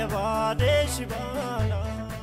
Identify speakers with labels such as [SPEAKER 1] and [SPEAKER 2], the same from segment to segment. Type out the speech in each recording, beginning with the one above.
[SPEAKER 1] የባዴሽ ባላ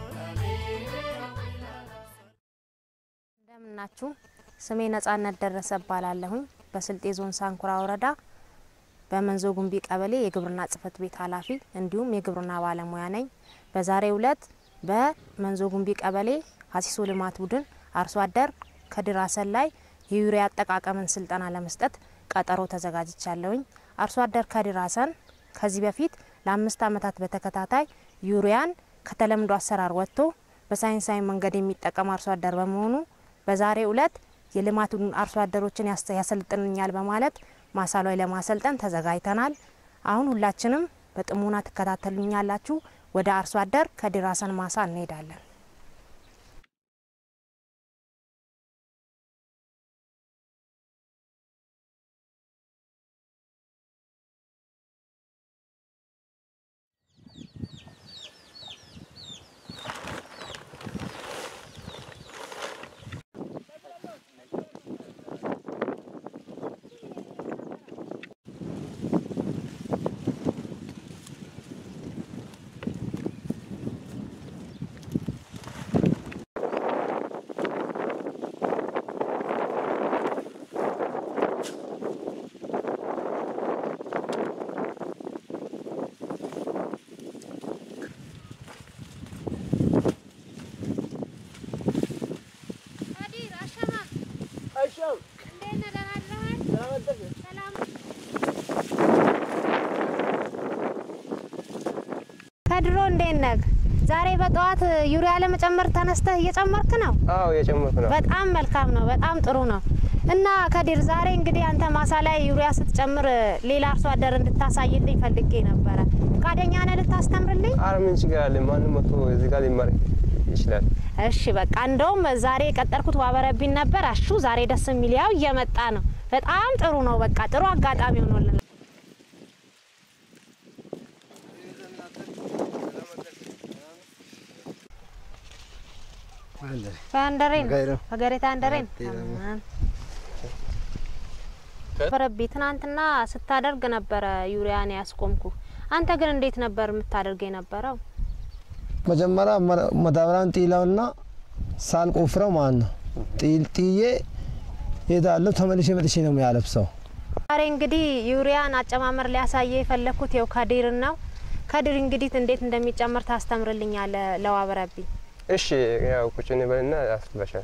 [SPEAKER 2] እንደምናችሁ ስሜ ነጻነት ደረሰ እባላለሁኝ። በስልጤ ዞን ሳንኩራ ወረዳ በመንዞ ጉንቢ ቀበሌ የግብርና ጽሕፈት ቤት ኃላፊ እንዲሁም የግብርና ባለሙያ ነኝ። በዛሬው ዕለት በመንዞ ጉንቢ ቀበሌ ሀሲሶ ልማት ቡድን አርሶ አደር ከድር ሀሰን ላይ የዩሪያ አጠቃቀምን ስልጠና ለመስጠት ቀጠሮ ተዘጋጅቻለሁኝ። አርሶ አደር ከድር ሀሰን ከዚህ በፊት ለአምስት ዓመታት በተከታታይ ዩሪያን ከተለምዶ አሰራር ወጥቶ በሳይንሳዊ መንገድ የሚጠቀም አርሶ አደር በመሆኑ በዛሬው ዕለት የልማቱን አርሶ አደሮችን ያስ- ያሰልጥንኛል በማለት ማሳ ላይ ለማሰልጠን ተዘጋጅተናል። አሁን ሁላችንም በጥሞና ትከታተሉኛላችሁ። ወደ አርሶ አደር ከድር ሀሰን ማሳ እንሄዳለን። ከድሮ እንዴት ነህ? ዛሬ በጠዋት ዩሪያ ለመጨመር ተነስተህ እየጨመርክ ነው?
[SPEAKER 3] አዎ የጨመርኩ ነው።
[SPEAKER 2] በጣም መልካም ነው። በጣም ጥሩ ነው። እና ከድር ዛሬ እንግዲህ አንተ ማሳ ላይ ዩሪያ ስትጨምር ሌላ አርሶ አደር እንድታሳይልኝ ፈልጌ ነበረ። ፈቃደኛ ነህ ልታስተምርልኝ?
[SPEAKER 3] አረ ምን ችግር አለ? ማንም መጥቶ እዚህ ጋር ሊማር ይችላል።
[SPEAKER 2] እሺ በቃ እንደውም ዛሬ የቀጠርኩት ዋበረቢን ነበር። አሹ ዛሬ ደስ የሚል ያው እየመጣ ነው። በጣም ጥሩ ነው። በቃ ጥሩ አጋጣሚ ሆኖልን ፈንደሬን ፈገሬታ አንደሬን በረቢ ትናንትና ስታደርግ ነበረ ዩሪያን ያስቆምኩ። አንተ ግን እንዴት ነበር የምታደርግ የነበረው?
[SPEAKER 4] መጀመሪያ መ- መዳበሪያን ጢላውና ሳልቆፍረው ማለት ነው። ጢል ጥዬ ሄዳለሁ። ተመልሼ መጥቼ ነው የሚያለብሰው።
[SPEAKER 2] ዛሬ እንግዲህ ዩሪያን አጨማመር ሊያሳየ የፈለግኩት ይኸው ከዲርን ነው። ከዲር እንግዲህ እንዴት እንደሚጨመር ታስተምርልኛለ ለዋበረቢ
[SPEAKER 3] እሺ ያው ቁጭ እንበልና ያስባሻል።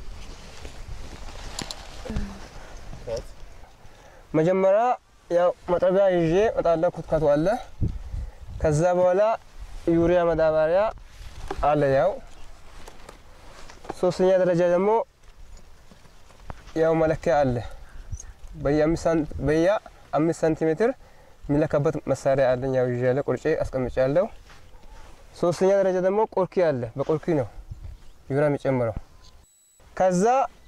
[SPEAKER 3] መጀመሪያ ያው መጥረቢያ ይዤ እመጣለሁ። ኩትካቱ አለ። ከዛ በኋላ ዩሪያ ማዳበሪያ አለ። ያው ሶስተኛ ደረጃ ደግሞ ያው መለኪያ አለ። በየአምስት ሳን- በየአምስት ሳንቲሜትር የሚለካበት መሳሪያ አለኝ። ያው ይዤ ቁርጬ አስቀምጫለሁ። ሶስተኛ ደረጃ ደግሞ ቆርኪ አለ። በቆርኪ ነው ዩሪያ የሚጨምረው። ከዛ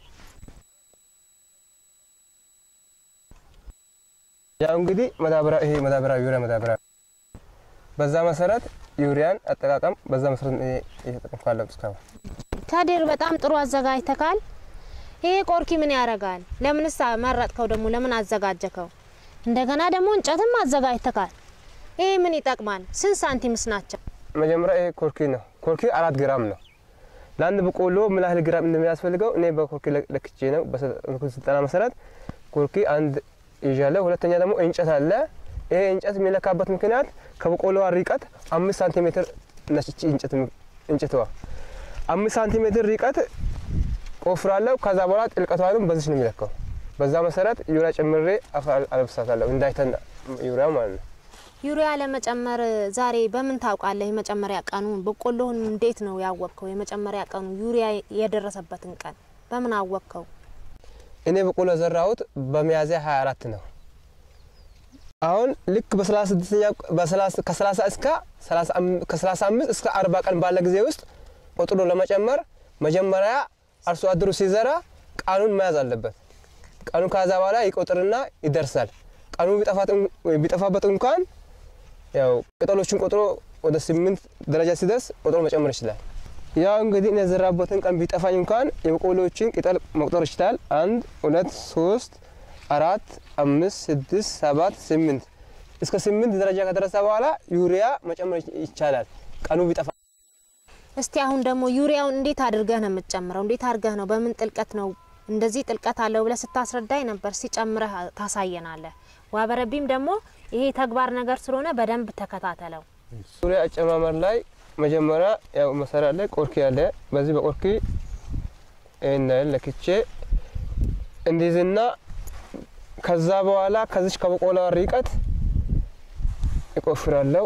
[SPEAKER 3] ያው እንግዲህ መዳበሪያ ይሄ መዳበሪያ ዩሪያ መዳበሪያ በዛ መሰረት ዩሪያን አጠቃቀም በዛ መሰረት እኔ እየተጠቀምኩ ያለሁት እስካሁን።
[SPEAKER 2] ከዲር በጣም ጥሩ አዘጋጅተካል። ይሄ ቆርኪ ምን ያደርጋል? ለምንስ መረጥከው? ደግሞ ለምን አዘጋጀከው? እንደገና ደግሞ እንጨትም አዘጋጅተካል። ይሄ ምን ይጠቅማል? ስንት ሳንቲምስ ናቸው?
[SPEAKER 3] መጀመሪያ ይሄ ኮርኪ ነው። ኮርኪ አራት ግራም ነው። ለአንድ በቆሎ ምን ያህል ግራም እንደሚያስፈልገው እኔ በኮርኪ ለክ- ለክቼ ነው በሰጠንኩት ስልጠና መሰረት ኮርኪ አንድ ይዣለሁ። ሁለተኛ ደግሞ እንጨት አለ። ይሄ እንጨት የሚለካበት ምክንያት ከበቆሎዋ ርቀት አምስት ሳንቲሜትር ነች። እቺ እንጨት እንጨትዋ አምስት ሳንቲሜትር ርቀት ቆፍራለሁ። ከዛ በኋላ ጥልቀቷንም በዚች ነው የሚለካው። በዛ መሰረት ዩሪያ ጨምሬ አፈር አለብሳታለሁ እንዳይተን ዩሪያ ማለት ነው።
[SPEAKER 2] ዩሪያ ለመጨመር ዛሬ በምን ታውቃለህ? የመጨመሪያ ቀኑን በቆሎህን እንዴት ነው ያወቅከው? የመጨመሪያ ቀኑ ዩሪያ የደረሰበትን ቀን በምን አወቅከው?
[SPEAKER 3] እኔ በቆሎ ዘራሁት በሚያዝያ 24 ነው። አሁን ልክ በ36ኛ ከ30 እስከ 35 እስከ 40 ቀን ባለ ጊዜ ውስጥ ቆጥሮ ለመጨመር መጀመሪያ አርሶ አደሩ ሲዘራ ቀኑን መያዝ አለበት። ቀኑ ከዛ በኋላ ይቆጥርና ይደርሳል። ቀኑ ቢጠፋበት እንኳን ያው ቅጠሎቹን ቆጥሮ ወደ ስምንት ደረጃ ሲደርስ ቆጥሮ መጨመር ይችላል። ያው እንግዲህ እኔ የዘራበትን ቀን ቢጠፋኝ እንኳን የበቆሎዎችን ቅጠል መቁጠር ይችላል። አንድ ሁለት ሶስት አራት አምስት ስድስት ሰባት ስምንት እስከ ስምንት ደረጃ ከደረሰ በኋላ ዩሪያ መጨመር ይቻላል። ቀኑ ቢጠፋ
[SPEAKER 2] እስቲ አሁን ደግሞ ዩሪያውን እንዴት አድርገህ ነው የምትጨምረው? እንዴት አድርገህ ነው በምን ጥልቀት ነው እንደዚህ ጥልቀት አለው ብለህ ስታስረዳኝ ነበር። ሲጨምረህ ታሳየናለህ። ዋበረቢም ደግሞ ይሄ ተግባር ነገር ስለሆነ በደንብ ተከታተለው።
[SPEAKER 3] ዩሪያ አጨማመር ላይ መጀመሪያ ያው መሰሪያ ላይ ቆርኪ ያለ በዚህ በቆርኪ ይህን ያህል ለክቼ እንዲዝና ከዛ በኋላ ከዚች ከበቆላ ርቀት ይቆፍራለሁ።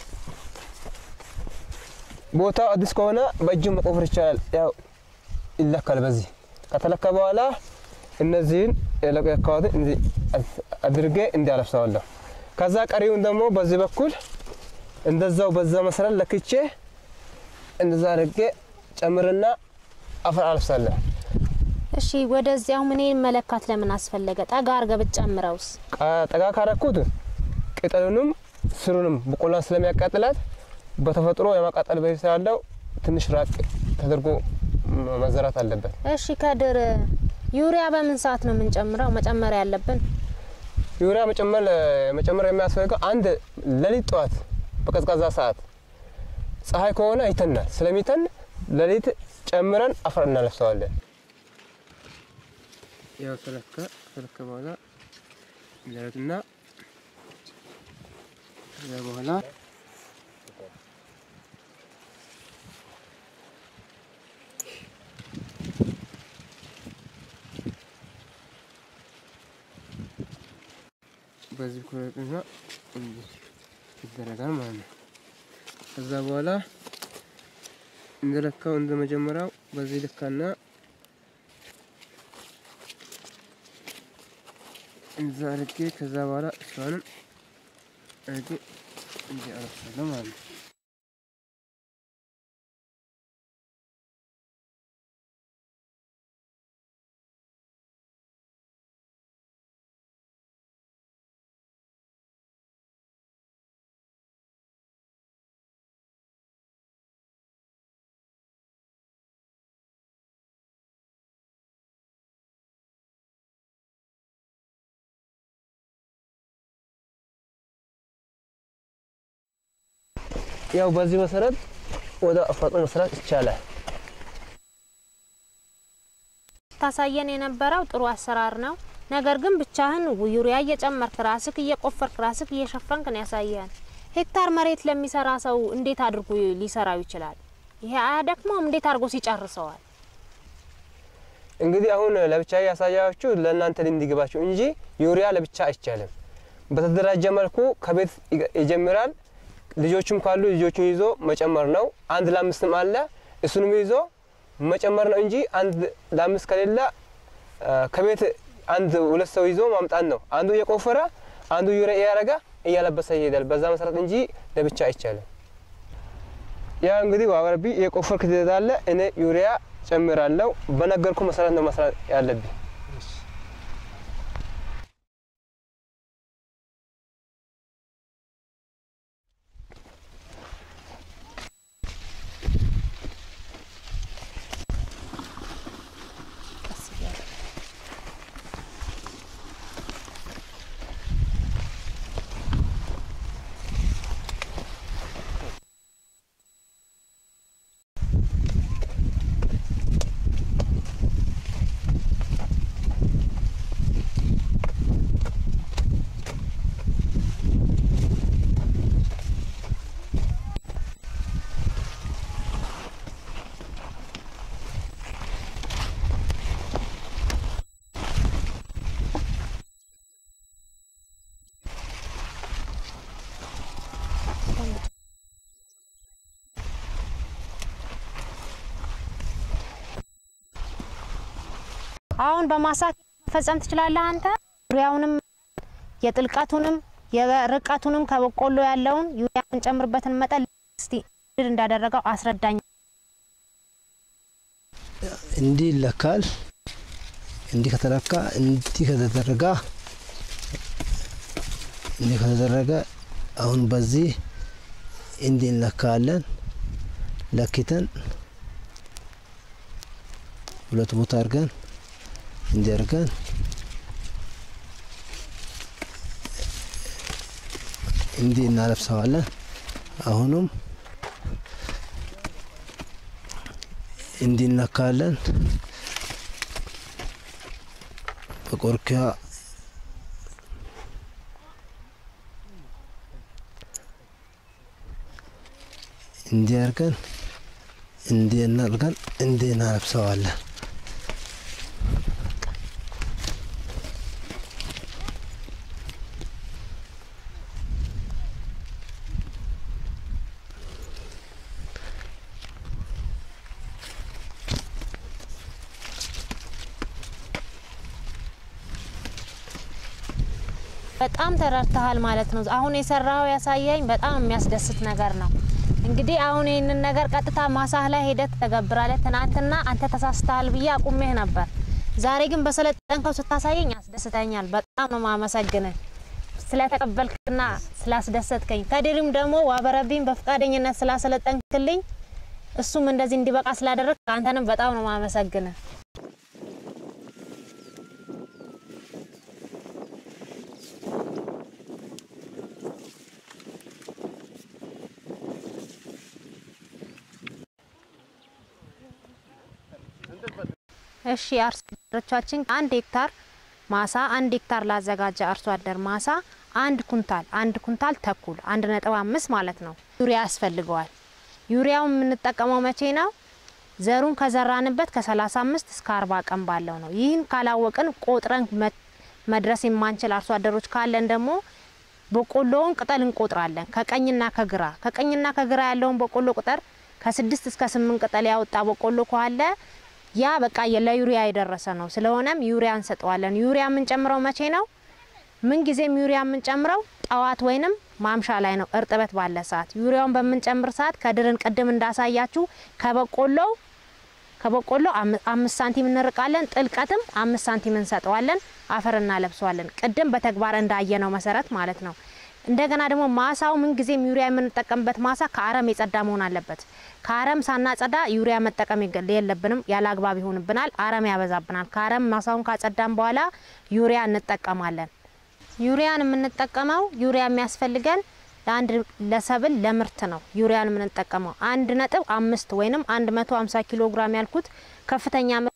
[SPEAKER 3] ቦታው አዲስ ከሆነ በእጅ መቆፈር ይቻላል። ያው ይለካል። በዚህ ከተለካ በኋላ እነዚህን የለካሁትን እንዲህ አድርጌ እንዲያለብሰዋለሁ። ከዛ ቀሪውን ደግሞ በዚህ በኩል እንደዛው በዛ መሰረት ለክቼ እንደዛ አድርጌ ጨምርና አፈር አለብሳለሁ።
[SPEAKER 2] እሺ ወደዚያው ምን መለካት ለምን አስፈለገ? ጠጋ አድርገህ ብትጨምረውስ?
[SPEAKER 3] ቃ- ጠጋ ካረኩት ቅጠሉንም ስሩንም በቆላን ስለሚያቃጥላት በተፈጥሮ የማቃጠል በዚህ ስላለው ትንሽ ራቅ ተደርጎ መ- መዘራት አለበት።
[SPEAKER 2] እሺ ከድር ዩሪያ በምን ሰዓት ነው የምንጨምረው? መጨመር ያለብን
[SPEAKER 3] ዩሪያ መጨመር መጨመር የሚያስፈልገው አንድ ሌሊት ጠዋት በቀዝቃዛ ሰዓት ፀሐይ ከሆነ ይተናል። ስለሚተን ሌሊት ጨምረን አፈር እናለብሰዋለን። ያው ተለካ ተለካ በኋላ ደረትና ከዛ በኋላ በዚህ ኩረትና እንዲህ ይደረጋል ማለት ነው። ከዛ በኋላ እንደለካው እንደ መጀመሪያው በዚህ ልካና እንዛ አድርጌ ከዛ በኋላ እሷንም አድርጌ እንዲህ አረግሳለሁ ማለት ነው። ያው በዚህ መሰረት ወደ አፋጦ መስራት ይቻላል።
[SPEAKER 2] ታሳየን የነበረው ጥሩ አሰራር ነው። ነገር ግን ብቻህን ዩሪያ እየጨመርክ ራስክ እየቆፈርክ ራስክ እየሸፈንክ ነው ያሳየን። ሄክታር መሬት ለሚሰራ ሰው እንዴት አድርጎ ሊሰራው ይችላል? ይሄ አያደክመውም? እንዴት አድርጎ ሲጨርሰዋል?
[SPEAKER 3] እንግዲህ አሁን ለብቻ ያሳያችሁ ለእናንተ እንዲገባችሁ እንጂ ዩሪያ ለብቻ አይቻልም። በተደራጀ መልኩ ከቤት ይገ- ይጀምራል። ልጆችም ካሉ ልጆቹን ይዞ መጨመር ነው። አንድ ለአምስትም አለ እሱንም ይዞ መጨመር ነው እንጂ አንድ ለአምስት ከሌለ አ፣ ከቤት አንድ ሁለት ሰው ይዞ ማምጣት ነው። አንዱ እየቆፈረ አንዱ ዩሪያ እያረገ እያለበሰ ይሄዳል። በዛ መሰረት እንጂ ለብቻ አይቻልም። ያ እንግዲህ ዋበረቢ የቆፈርክ ትሄዳለ። እኔ ዩሪያ ጨምራለሁ። በነገርኩ መሰረት ነው መስራት ያለብኝ።
[SPEAKER 2] አሁን በማሳት መፈጸም ትችላለህ አንተ ዩሪያውንም የጥልቀቱንም የርቀቱንም ከበቆሎ ያለውን ዩሪያ የምንጨምርበትን መጠን እስቲ ድር እንዳደረገው አስረዳኝ።
[SPEAKER 4] እንዲህ ይለካል። እንዲህ ከተለካ እንዲህ ከተደረገ እንዲህ ከተደረገ አሁን በዚህ እንዲህ እንለካለን። ለክተን ሁለት ቦታ አድርገን እንዲህ አድርገን እንዲህ እናለብሰዋለን። አሁንም እንዲህ እነካለን። በቆርኪያ እንዲህ አድርገን እንዲህ እናድርገን እንዲህ እናለብሰዋለን።
[SPEAKER 2] በጣም ተረድተሃል ማለት ነው። አሁን የሰራኸው ያሳየኝ በጣም የሚያስደስት ነገር ነው። እንግዲህ አሁን ይህንን ነገር ቀጥታ ማሳህ ላይ ሄደህ ትተገብራለህ። ትናንትና አንተ ተሳስተሃል ብዬ አቁሜህ ነበር። ዛሬ ግን በሰለጠንከው ስታሳየኝ ያስደስተኛል። በጣም ነው ማመሰግንህ ስለተቀበልክና ስላስደሰትከኝ። ከድሪም ደግሞ ዋበረቢን በፈቃደኝነት ስላሰለጠንክልኝ እሱም እንደዚህ እንዲበቃ ስላደረግ አንተንም በጣም ነው ማመሰግንህ። እሺ አርሶ አደሮቻችን አንድ ሄክታር ማሳ አንድ ሄክታር ላዘጋጀ አርሶ አደር ማሳ አንድ ኩንታል አንድ ኩንታል ተኩል አንድ ነጥብ አምስት ማለት ነው ዩሪያ ያስፈልገዋል። ዩሪያውን የምንጠቀመው መቼ ነው? ዘሩን ከዘራንበት ከ35 እስከ 40 ቀን ባለው ነው። ይህን ካላወቅን ቆጥረን መ- መድረስ የማንችል አርሶ አደሮች ካለን ደግሞ በቆሎውን ቅጠል እንቆጥራለን ከቀኝና ከግራ ከቀኝና ከግራ ያለውን በቆሎ ቁጥር ከስድስት እስከ ስምንት ቅጠል ያወጣ በቆሎ ካለ ያ በቃ ለዩሪያ የደረሰ ነው። ስለሆነም ዩሪያ እንሰጠዋለን። ዩሪያ የምንጨምረው መቼ ነው? ምን ጊዜም ዩሪያ የምንጨምረው ጠዋት ወይንም ማምሻ ላይ ነው፣ እርጥበት ባለ ሰዓት። ዩሪያውን በምንጨምር ሰዓት ከድርን ቅድም እንዳሳያችሁ ከበቆሎው ከበቆሎ አም- አምስት ሳንቲም እንርቃለን። ጥልቀትም አምስት ሳንቲም እንሰጠዋለን። አፈር እናለብሰዋለን። ቅድም በተግባር እንዳየነው መሰረት ማለት ነው። እንደገና ደግሞ ማሳው ምን ጊዜም ዩሪያ የምንጠቀምበት ማሳ ከአረም የጸዳ መሆን አለበት። ከአረም ሳናጸዳ ዩሪያ መጠቀም ይገ- የለብንም። ያለ አግባብ ይሆንብናል፣ አረም ያበዛብናል። ከአረም ማሳውን ካጸዳን በኋላ ዩሪያ እንጠቀማለን። ዩሪያን የምንጠቀመው ዩሪያ የሚያስፈልገን ለአንድ ለሰብል ለምርት ነው። ዩሪያን የምንጠቀመው አንድ ነጥብ አምስት ወይንም አንድ መቶ ሀምሳ ኪሎ ግራም ያልኩት ከፍተኛ ምርት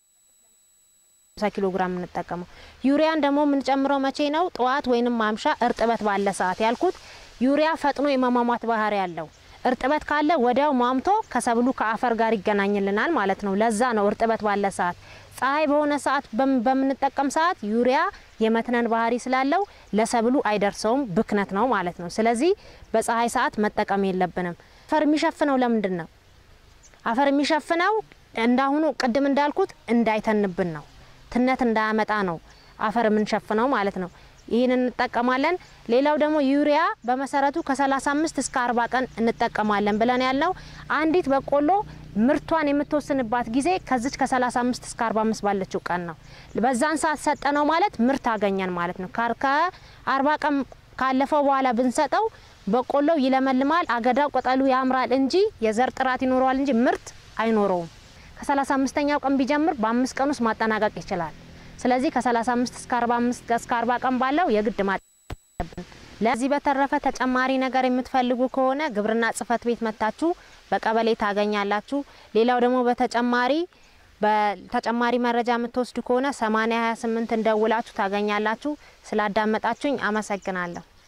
[SPEAKER 2] 50 ኪሎ ግራም የምንጠቀመው ዩሪያን ደግሞ የምንጨምረው መቼ ነው? ጠዋት ወይንም ማምሻ እርጥበት ባለ ሰዓት ያልኩት። ዩሪያ ፈጥኖ የመሟሟት ባህሪ ያለው እርጥበት ካለ ወዲያው ሟምቶ ከሰብሉ ከአፈር ጋር ይገናኝልናል ማለት ነው። ለዛ ነው እርጥበት ባለ ሰዓት። ፀሐይ በሆነ ሰዓት በም- በምንጠቀም ሰዓት ዩሪያ የመትነን ባህሪ ስላለው ለሰብሉ አይደርሰውም፣ ብክነት ነው ማለት ነው። ስለዚህ በፀሐይ ሰዓት መጠቀም የለብንም። አፈር የሚሸፍነው ለምንድን ነው? አፈር የሚሸፍነው እንዳሁኑ ቅድም እንዳልኩት እንዳይተንብን ነው። ትነት እንዳያመጣ ነው አፈር የምንሸፍነው ማለት ነው። ይህን እንጠቀማለን። ሌላው ደግሞ ዩሪያ በመሰረቱ ከ35 እስከ 40 ቀን እንጠቀማለን ብለን ያልነው አንዲት በቆሎ ምርቷን የምትወስንባት ጊዜ ከዚች ከ35 እስከ 45 ባለችው ቀን ነው። በዛን ሰዓት ሰጠነው ማለት ምርት አገኘን ማለት ነው። ከ40 ቀን ካለፈው በኋላ ብንሰጠው በቆሎው ይለመልማል፣ አገዳው ቅጠሉ ያምራል እንጂ የዘር ጥራት ይኖረዋል እንጂ ምርት አይኖረውም። ከ35ኛው ቀን ቢጀምር በአምስት ቀን ውስጥ ማጠናቀቅ ይችላል። ስለዚህ ከ35 እስከ 45 እስከ 40 ቀን ባለው የግድ ማጠናቀቅ አለብን። ለዚህ በተረፈ ተጨማሪ ነገር የምትፈልጉ ከሆነ ግብርና ጽሕፈት ቤት መታችሁ በቀበሌ ታገኛላችሁ። ሌላው ደግሞ በተጨማሪ በተጨማሪ መረጃ የምትወስዱ ከሆነ 8028 እንደውላችሁ ታገኛላችሁ። ስላዳመጣችሁኝ አመሰግናለሁ።